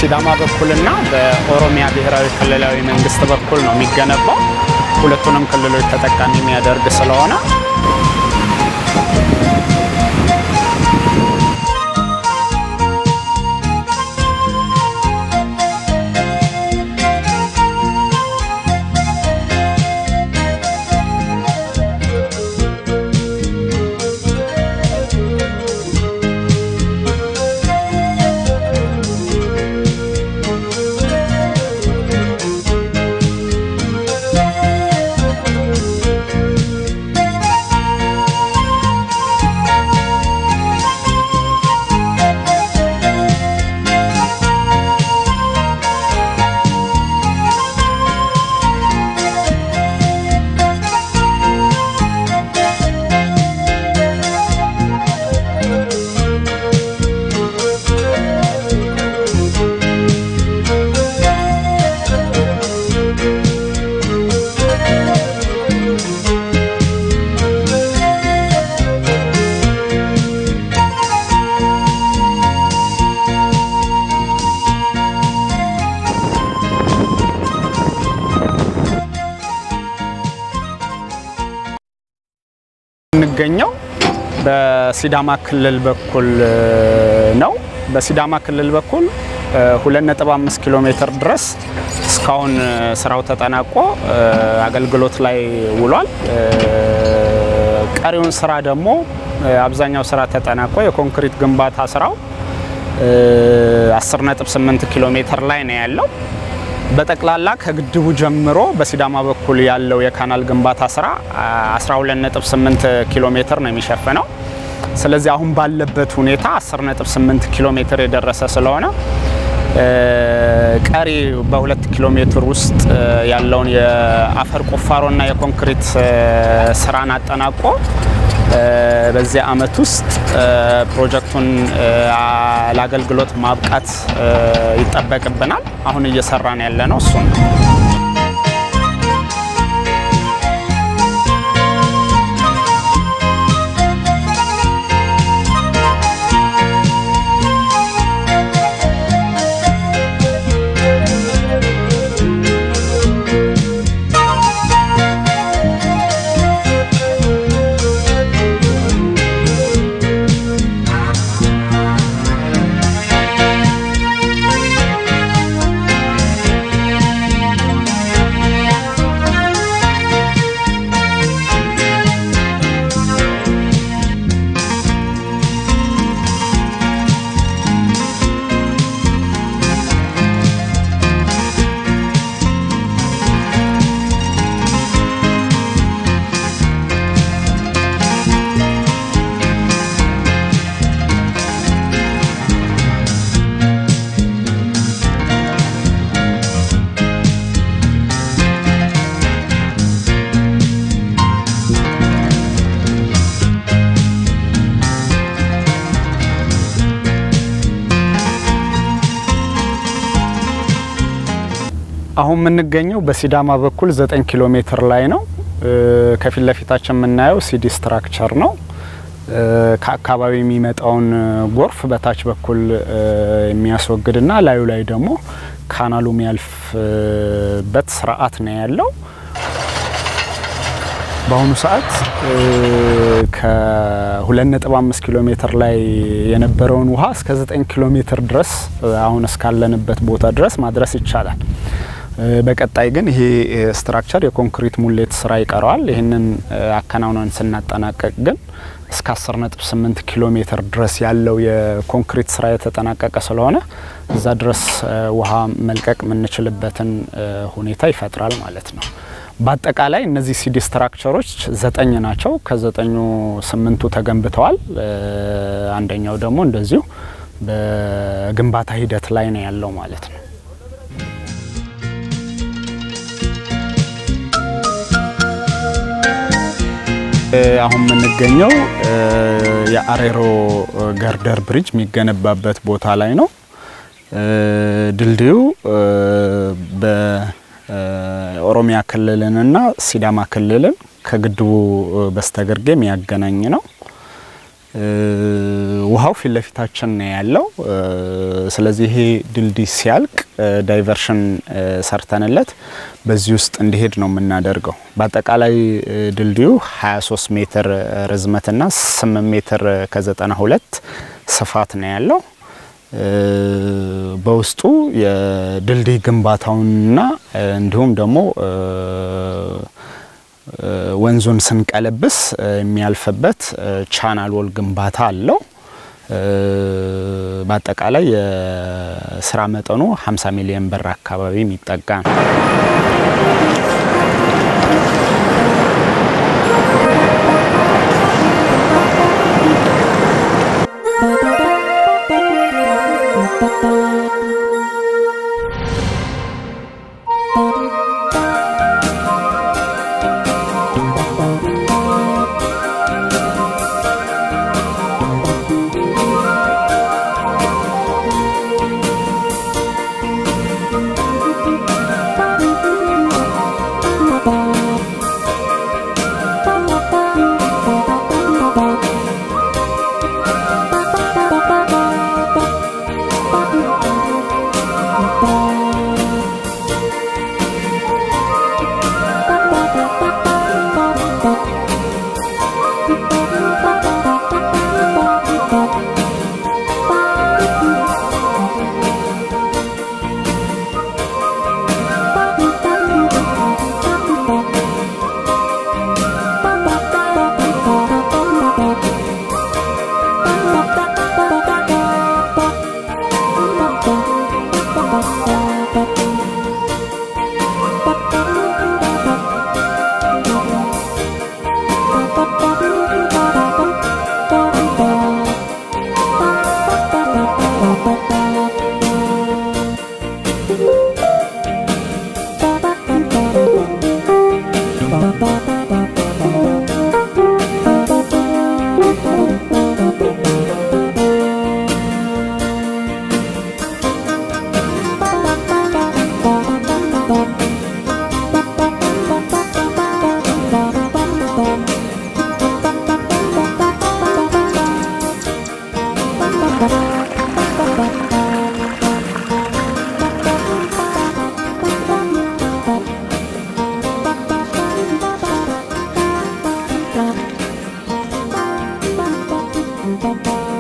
በሲዳማ በኩልና በኦሮሚያ ብሔራዊ ክልላዊ መንግስት በኩል ነው የሚገነባው። ሁለቱንም ክልሎች ተጠቃሚ የሚያደርግ ስለሆነ የሚገኘው በሲዳማ ክልል በኩል ነው። በሲዳማ ክልል በኩል 2.5 ኪሎ ሜትር ድረስ እስካሁን ስራው ተጠናቆ አገልግሎት ላይ ውሏል። ቀሪውን ስራ ደግሞ አብዛኛው ስራ ተጠናቆ የኮንክሪት ግንባታ ስራው 10.8 ኪሎ ሜትር ላይ ነው ያለው። በጠቅላላ ከግድቡ ጀምሮ በሲዳማ በኩል ያለው የካናል ግንባታ ስራ 12.8 ኪሎ ሜትር ነው የሚሸፍነው። ስለዚህ አሁን ባለበት ሁኔታ 10.8 ኪሎ ሜትር የደረሰ ስለሆነ ቀሪ በሁለት ኪሎ ሜትር ውስጥ ያለውን የአፈር ቁፋሮና የኮንክሪት ስራን አጠናቆ በዚህ አመት ውስጥ ፕሮጀክቱን ለአገልግሎት ማብቃት ይጠበቅብናል። አሁን እየሰራን ያለ ነው እሱ ነው። አሁን የምንገኘው በሲዳማ በኩል 9 ኪሎ ሜትር ላይ ነው። ከፊት ለፊታችን የምናየው ሲዲ ስትራክቸር ነው። ከአካባቢ የሚመጣውን ጎርፍ በታች በኩል የሚያስወግድና ላዩ ላይ ደግሞ ካናሉ የሚያልፍበት ስርዓት ነው ያለው። በአሁኑ ሰዓት ከ2.5 ኪሎ ሜትር ላይ የነበረውን ውሃ እስከ 9 ኪሎ ሜትር ድረስ አሁን እስካለንበት ቦታ ድረስ ማድረስ ይቻላል። በቀጣይ ግን ይሄ ስትራክቸር የኮንክሪት ሙሌት ስራ ይቀረዋል። ይህንን አከናውነን ስናጠናቀቅ ግን እስከ 10.8 ኪሎ ሜትር ድረስ ያለው የኮንክሪት ስራ የተጠናቀቀ ስለሆነ እዛ ድረስ ውሃ መልቀቅ የምንችልበትን ሁኔታ ይፈጥራል ማለት ነው። በአጠቃላይ እነዚህ ሲዲ ስትራክቸሮች ዘጠኝ ናቸው። ከዘጠኙ ስምንቱ ተገንብተዋል። አንደኛው ደግሞ እንደዚሁ በግንባታ ሂደት ላይ ነው ያለው ማለት ነው። አሁን የምንገኘው የአሬሮ ገርደር ብሪጅ የሚገነባበት ቦታ ላይ ነው። ድልድዩ በኦሮሚያ ክልልንና ሲዳማ ክልልን ከግድቡ በስተግርጌ የሚያገናኝ ነው። ውሃው ፊት ለፊታችን ነው ያለው። ስለዚህ ይሄ ድልድይ ሲያልቅ ዳይቨርሽን ሰርተንለት በዚህ ውስጥ እንዲሄድ ነው የምናደርገው። በአጠቃላይ ድልድዩ 23 ሜትር ርዝመትና 8 ሜትር ከ92 ስፋት ነው ያለው። በውስጡ የድልድይ ግንባታውንና እንዲሁም ደግሞ ወንዙን ስንቀለብስ የሚያልፍበት ቻናል ወል ግንባታ አለው። በአጠቃላይ የስራ መጠኑ 50 ሚሊዮን ብር አካባቢ የሚጠጋ ነው። Thank you.